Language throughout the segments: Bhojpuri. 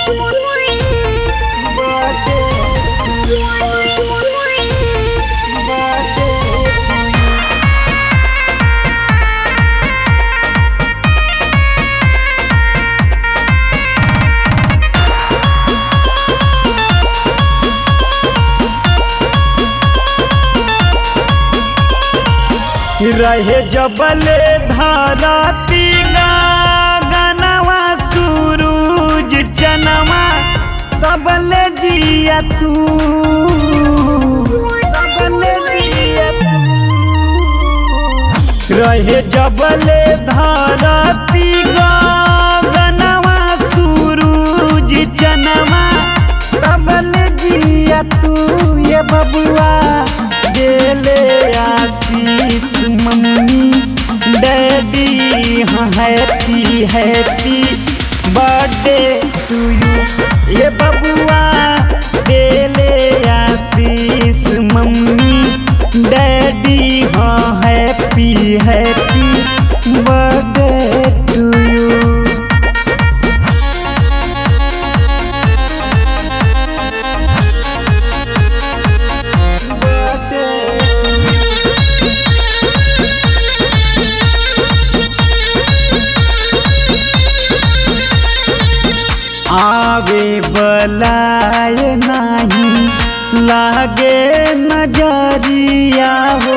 रहे जबले धरती गनवा सूरज चनवा तबले जिया तू तबले जिया तू रहे जबले धरती गनवा सूरज चनवा तबले जिया तू ये बबुआ देले आशीष मम्मी डैडी हाँ happy happy birthday to you ये बबुआ देले आशीष मम्मी डैडी हाँ happy happy birthday to you आवे बलाए नाही लागे नजरिया हो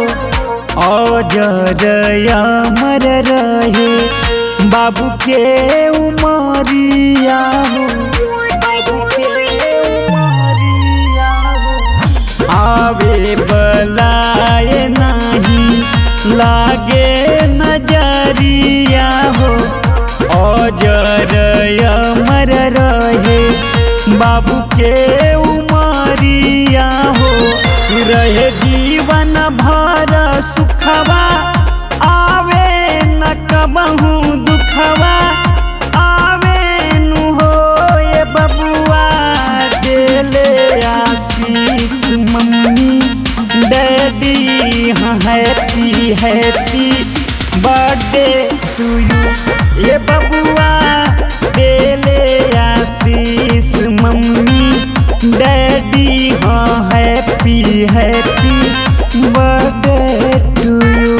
औजर अमर रहे बाबू के उमरिया हो बाबू के उमरिया हो आवे बलाए नाही लागे नजरिया हो अजर अमर रहे बाबू के उमरिया हो रहे जीवन भर सुखवा आवे न कबहू दुखवा आवे नु हो ये बबुआ देले आशीष मम्मी डैडी हाँ happy happy birthday to you ये बबुआ देले आशीष मम्मी डैडी हाँ happy happy birthday to you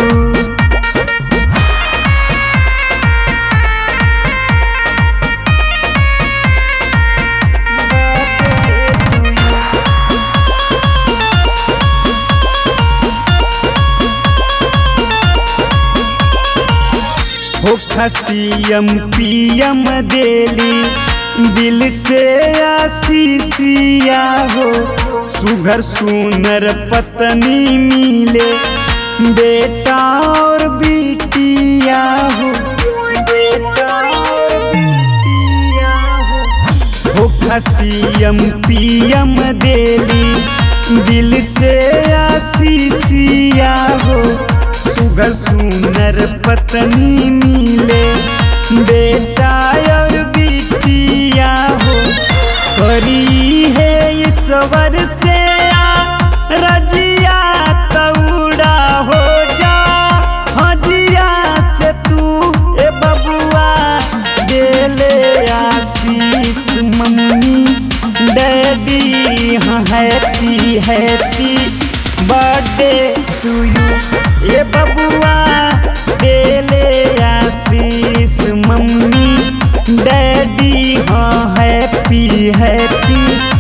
हो खसियम पियम देली दिल से आशीषिया हो सुघर सुनर पत्नी मिले बेटा और बेटिया हो बेटा और बेटिया हो हो खसियम पियम देली दिल से आशीषिया हो सुगर सुनर पत्नी मिले बेटा और बिटिया हो करी है ईश्वर से आ रजिया तौड़ा हो जा हजिया से तू ए बबुआ देले आशीष मम्मी डैडी हाँ happy happy birthday to you ये बबुआ देले आशीष मम्मी डैडी हाँ हैप्पी हैप्पी